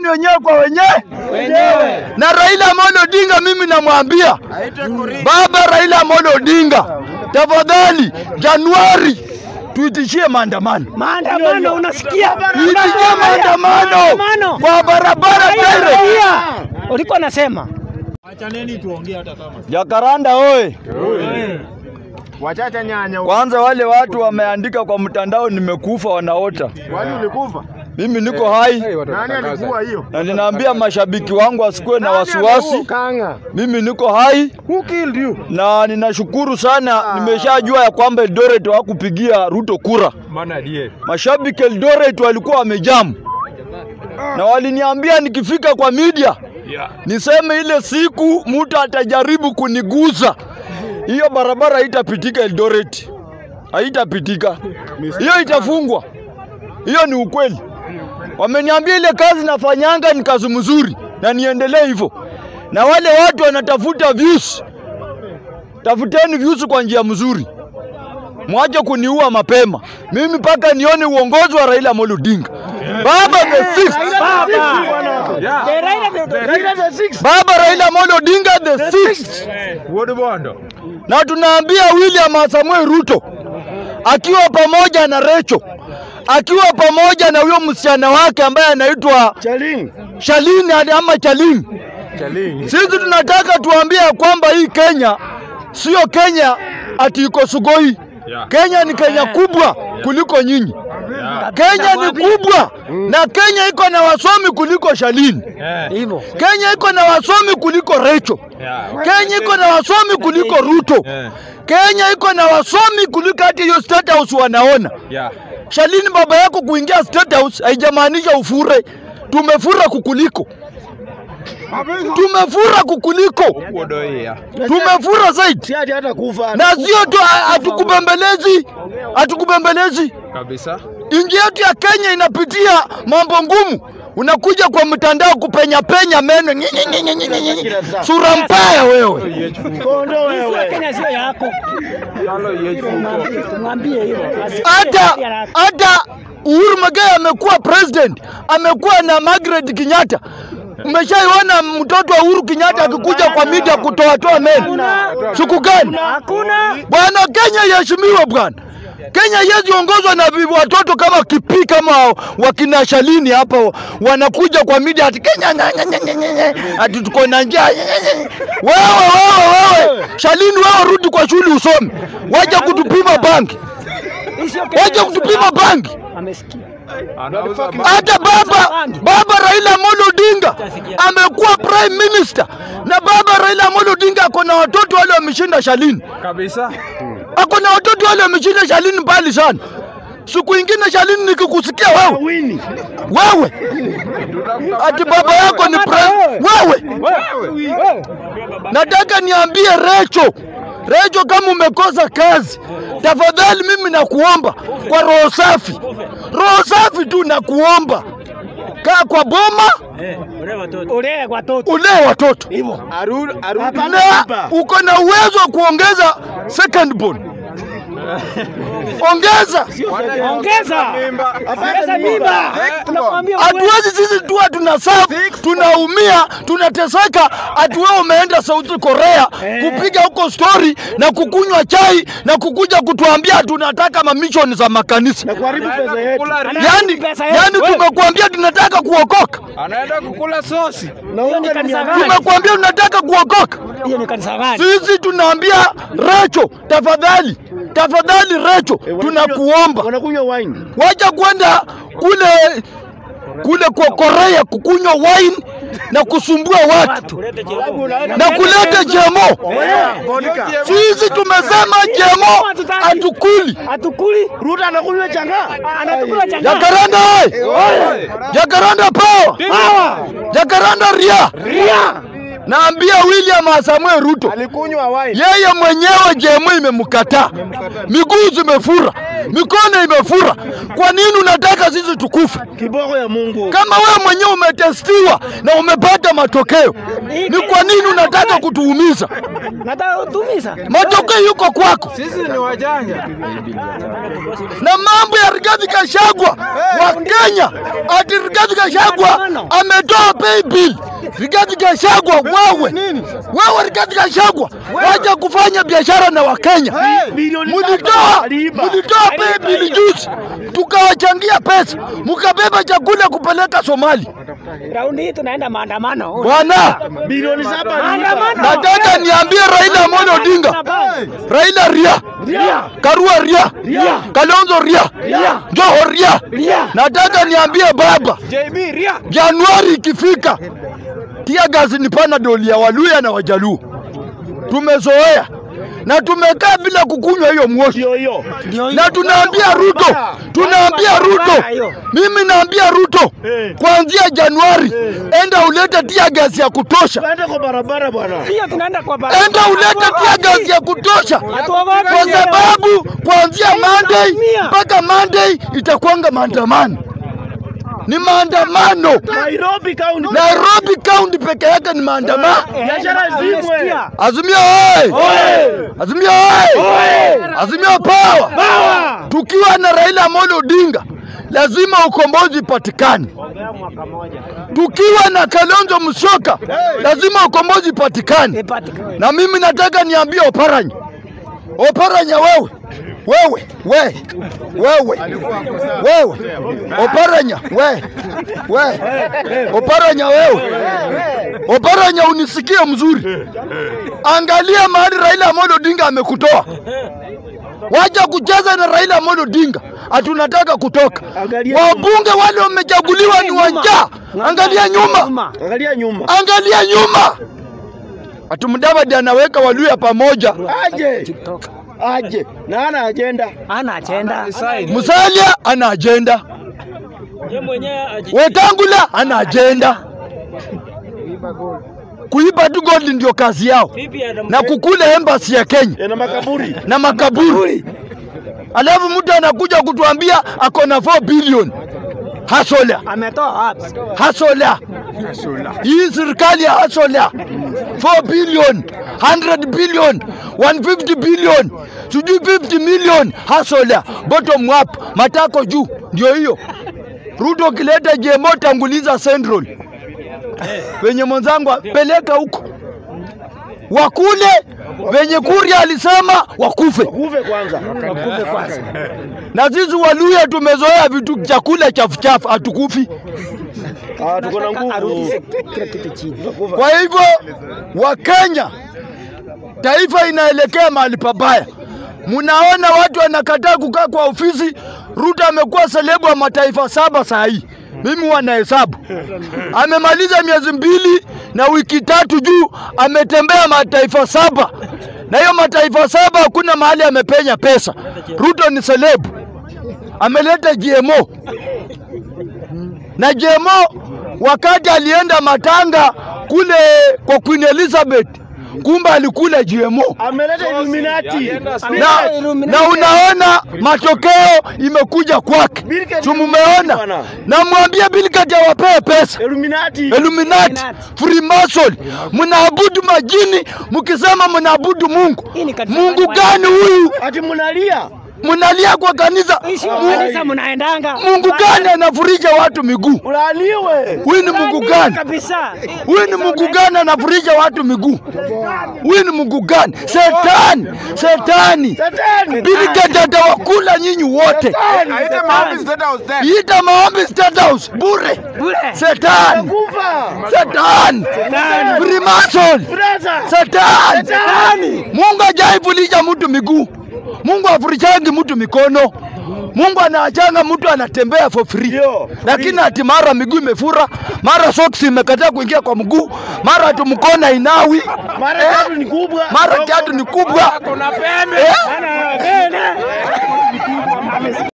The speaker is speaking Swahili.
ni wenyewe kwa wenyewe Wenyewe. na Raila Amolo Odinga, mimi namwambia baba Raila Amolo Odinga, tafadhali Januari tuitishie maandamano, Maandamano unasikia? tuitishie maandamano kwa barabara direct. Raia. Ulikuwa nasema Jakaranda oye! Wachacha nyanya. Kwanza wale watu wameandika kwa mtandao nimekufa, wanaota. Kwani ulikufa? Mimi niko hai Nani alikuwa hiyo? na ninaambia mashabiki wangu wasikuwe na wasiwasi. Kanga. Mimi niko hai Who killed you? na ninashukuru sana, nimeshajua ya kwamba Eldoret hawakupigia Ruto kura. Mashabiki Eldoret walikuwa wamejamu na waliniambia nikifika kwa media niseme ile siku mtu atajaribu kuniguza, hiyo barabara haitapitika Eldoret, haitapitika, hiyo itafungwa. Hiyo ni ukweli. Wameniambia ile kazi nafanyanga ni kazi mzuri na niendelee hivyo, na wale watu wanatafuta views, tafuteni views kwa njia mzuri, mwache kuniua mapema. Mimi mpaka nione uongozi wa Raila Amolo Odinga, baba the sixth, The Raila the- baba Raila Amolo Odinga the sixth. Na tunaambia William Samuel Ruto akiwa pamoja na Recho, akiwa pamoja na huyo msichana wake ambaye anaitwa Chaling. Shalini ama Chalini. Sisi tunataka tuambie ya kwamba hii Kenya sio Kenya ati iko Sugoi. Kenya ni Kenya kubwa kuliko nyinyi. Kenya ni kubwa na Kenya iko na wasomi kuliko Shalini. Hivyo. Kenya iko na wasomi kuliko Recho. Kenya iko na wasomi kuliko Ruto. Kenya iko na wasomi kuliko hata hiyo State House wanaona. Shalini, baba yako kuingia State House haijamaanisha ufure. Tumefura kukuliko, tumefura kukuliko, tumefura zaidi, Si ati hata kufa. na sio tu, hatukubembelezi, hatukubembelezi. kabisa. Nchi yetu ya Kenya inapitia mambo ngumu. Unakuja kwa mtandao kupenya penya meno nyi- nyi- nyi- nyi- nyi- nyi. sura mbaya wewe. Kondo Sio wewe. Kenya sio yako. Tumwambie- Tumwambie hivyo. Hata hata Uhuru Muigai amekuwa president, amekuwa na Margaret Kenyatta. Umeshaiona mtoto wa Uhuru Kenyatta akikuja kwa media kutoatoa meno siku gani? Hakuna. Bwana, Kenya iheshimiwe bwana. Kenya haiwezi ongozwa na vi- watoto kama kipi kama wakina Shalini hapa wanakuja kwa media ati Kenya nya- nya- nya- nya- nya- nya, ati tuko na njaa. nya- nya- nya. Wewe wewe wewe Shalini, wewe rudi kwa shule usome, waje kutupima bangi, Hii sio Kenya, waje sio kutupima yako. bangi. Amesikia. Anauza Hata baba baba Raila Amolo Odinga amekuwa prime minister, na baba Raila Amolo Odinga ako na watoto wale wameshinda Shalini. kabisa. ako na watoto wale wameshinda Shalini mbali sana. Siku ingine Shalini nikikusikia wewe Wini. wewe ati baba yako ni pre wewe, nataka niambie Recho, Recho, kama umekosa kazi, tafadhali mimi nakuomba kwa roho safi, roho safi tu nakuomba, kaa kwa boma, Ulee watoto. ulee watoto Hivyo. Arudi arudi. na uko na uwezo wa kuongeza second born, ongeza Ongeza. Ongeza mimba. Tunakwambia uwe- Hatuwezi sisi tu tuna serve, tunaumia, tunateseka, ati wewe umeenda South Korea kupiga huko story na kukunywa chai na kukuja kutuambia tunataka mamishoni za makanisa. Na kuharibu pesa yetu. Yani, pesa yetu. yani tumekuambia tunataka kuokoka, Anaenda kukula sosi. Na Hiyo ni unga ni kanisa mia gani? tumekuambia tunataka kuokoka. Hiyo ni kanisa gani? Sisi tunaambia Recho, tafadhali, tafadhali Recho, tunakuomba Wanakunywa wine. wacha kwenda kule kule kwa Korea kukunywa wine na kusumbua watu na kuleta jemo. Vodka. Sisi tumesema jemo hatukuli. Hatukuli. Ruto anakunywa changa. Anatukula changa. Jakaranda oye! Jakaranda power! Jakaranda ria! Ria. Naambia William Samuel Ruto Alikunywa wine. yeye mwenyewe jemo imemkataa, miguu zimefura, mikono imefura. Kwa nini unataka sisi tukufe? Kiboko ya Mungu. Kama wewe mwenyewe umetestiwa na umepata matokeo, Ni kwa nini unataka kutuumiza? Nataka utumiza. Matokeo yuko kwako. Sisi ni wajanja. na mambo ya Rigathi Gachagua wa Kenya, ati Rigathi Gachagua ametoa pay bill. Rigathi Gachagua, wewe wewe, Rigathi Gachagua, wacha kufanya biashara na Wakenya. Mulitoa mulitoa pay bill juzi, tukawachangia pesa, mukabeba chakula kupeleka Somali. Raundi hii tunaenda maandamano. Bwana, Bilioni saba Maandamano. nataka niambie Raila Amolo Odinga, Raila ria, Karua ria, Kalonzo ria, Joho ria. Nataka niambie baba, JB Ria. Januari ikifika, tia gazi ni panadol ya Waluya na Wajaluo. Tumezoea na tumekaa bila kukunywa hiyo moshi, hiyo hiyo. na tunaambia Ruto, tunaambia Ruto, mimi naambia Ruto, kuanzia Januari enda ulete tia gazi ya kutosha, Twende kwa barabara bwana. Pia tunaenda kwa barabara. enda ulete tia gazi ya kutosha, Hatuogopi. kwa sababu kuanzia Monday mpaka Monday itakuanga maandamano, ni maandamano. Nairobi County. Nairobi County peke yake ni maandamano. Biashara zimwe. Umesikia? Azimio oye! Azimio oye! Azimio power! Tukiwa na Raila Amolo Odinga lazima ukombozi patikane. Tukiwa na Kalonzo Musyoka lazima ukombozi patikane. Ipatikane. Na mimi nataka niambie Oparanya, Oparanya wewe wewe we wewe wewe Oparanya we we Oparanya wewe Oparanya, unisikie mzuri, angalia mahali Raila Amolo Odinga amekutoa. Wacha kucheza na Raila Amolo Odinga, hatunataka kutoka. Angalia Wabunge wale wamechaguliwa ni wanja, angalia nyuma, Angalia nyuma. angalia nyuma. Ati Mudavadi anaweka Waluya pamoja, Aje. Aje. Na ana agenda. Ana agenda. Musalia ana ajenda, Wetangula ana ajenda. Kuiba tu gold ndio kazi yao, na kukula embassy ya Kenya Yana makaburi. na makaburi. Alafu mtu anakuja kutuambia ako na 4 billion hasola Ametoa wapi? hasola. Hii serikali ya hasola 4 billion 100 billion 150 billion sijui 50 million hasola, bottom up, matako juu, ndio hiyo. Ruto kileta GMO tanguliza Central wenye mwenzangu peleka huko wakule venye Kuria alisema wakufe. Kuve kwanza. Kuve kwanza. Na sisi Waluya tumezoea vitu chakula chafu chafu, hatukufi. Ah, tuko na nguvu. Arudishe kila kitu chini. Kwa hivyo Wakenya, taifa inaelekea mahali pabaya. Mnaona watu wanakataa kukaa kwa ofisi. Ruto amekuwa selebu wa mataifa saba saa hii, mimi wanahesabu. Amemaliza miezi mbili na wiki tatu juu, ametembea mataifa saba, na hiyo mataifa saba hakuna mahali amepenya pesa. Ruto ni selebu, ameleta GMO na GMO wakati alienda matanga kule kwa Queen Elizabeth, kumbe alikula GMO Ameleta Illuminati. na, na unaona matokeo imekuja kwake. Bill Gates Si mumeona? bwana. Na mwambie Bill Gates awapee pesa. Illuminati. Illuminati, Freemason, mnaabudu majini mkisema mnaabudu Mungu. Hii ni kanisa Mungu gani? gani huyu? Ati mnalia. Mnalia kwa kanisa. Ishi Mu- kanisa mnaendanga. Mungu gani anafurisha watu miguu? Ulaaniwe. Huyu ni Mungu Nani gani? Kabisa. Huyu ni Mungu gani anafurisha watu miguu? Huyu ni Mungu gani? Setani, setani. Satani. Bill Gates atawakula nyinyi wote. Aite maombi State House then. Ita maombi State House bure. Bure. Setani, Kufa. setani, Freemason, Brother. setani. Satani. Mungu hajaifulisha mtu miguu. Mungu afurishangi mtu mikono. Mungu anaachanga mtu anatembea for free. Ndio. Lakini ati mara miguu imefura, mara socks imekataa kuingia kwa mguu, mara ati mkono inawi, Mara tatu ni kubwa. mara kiatu ni kubwa. Kuna pembe. Eh? Ana bene.